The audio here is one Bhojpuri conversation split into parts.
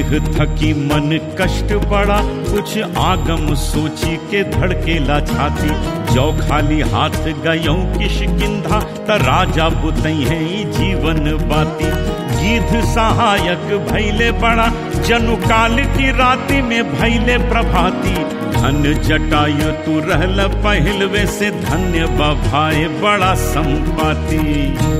देह थकी मन कष्ट बड़ा कुछ आगम सोची के धड़केला छाती जो खाली हाथ गयो किश किंधा त राजा बुतई है ई जीवन बाती गिध सहायक भैले बड़ा जनु काल की राति में भैले प्रभाती धन जटायु तू रहल पहलवे से धन्य बभाए बड़ा संपाती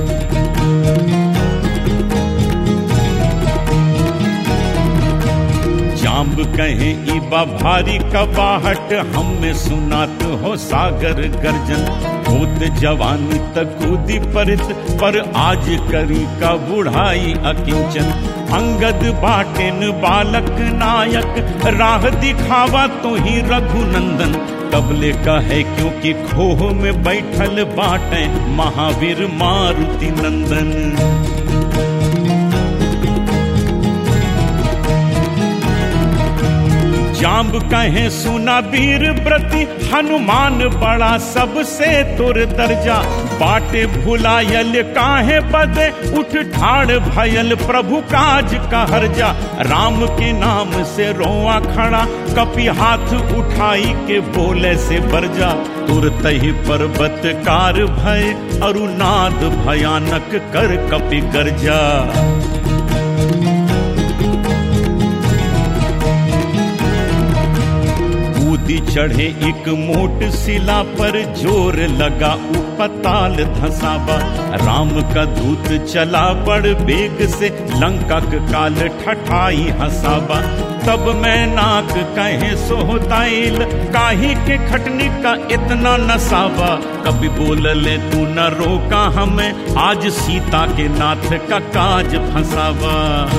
जाम्ब कहे इबा भारी कबाहट हम में सुनात हो सागर गर्जन भूत जवानी तक कूदी परित पर आज करी का बुढ़ाई अकिंचन अंगद बाटेन बालक नायक राह दिखावा तो ही रघुनंदन कबले का है क्योंकि खोह में बैठल बाटे महावीर मारुति नंदन जाम्ब कहे सुना वीर प्रति हनुमान बड़ा सबसे तुर दर्जा बाटे भुलायल काहे बदे उठ ठाड़ भयल प्रभु काज का हर्जा राम के नाम से रोआ खड़ा कपि हाथ उठाई के बोले से बरजा तुरत ही पर्वत कार भय अरुनाद भयानक कर कपि गर्जा कूदी चढ़े एक मोट शिला पर जोर लगा उपताल धसावा राम का दूत चला बड़ बेग से लंका काल ठठाई हसावा तब मैं नाक कहे सोहताइल काही के खटनी का इतना नसावा कभी बोल ले तू न रोका हमें आज सीता के नाथ का काज फंसावा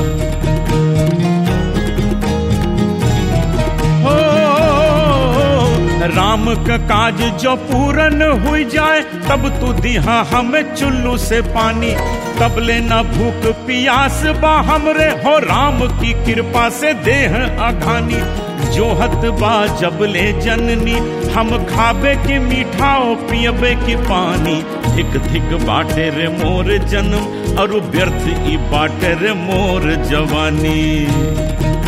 राम का काज जो पूरन हुई जाए तब तू दिहा हमें चुल्लू से पानी तब लेना भूख पियास बा हमरे हो राम की कृपा से देह अघानी जोहत बा जब ले जननी हम खाबे के मीठाओ पियबे के पानी धिक धिक बाटे रे मोर जन्म और व्यर्थ ई बाटे रे मोर जवानी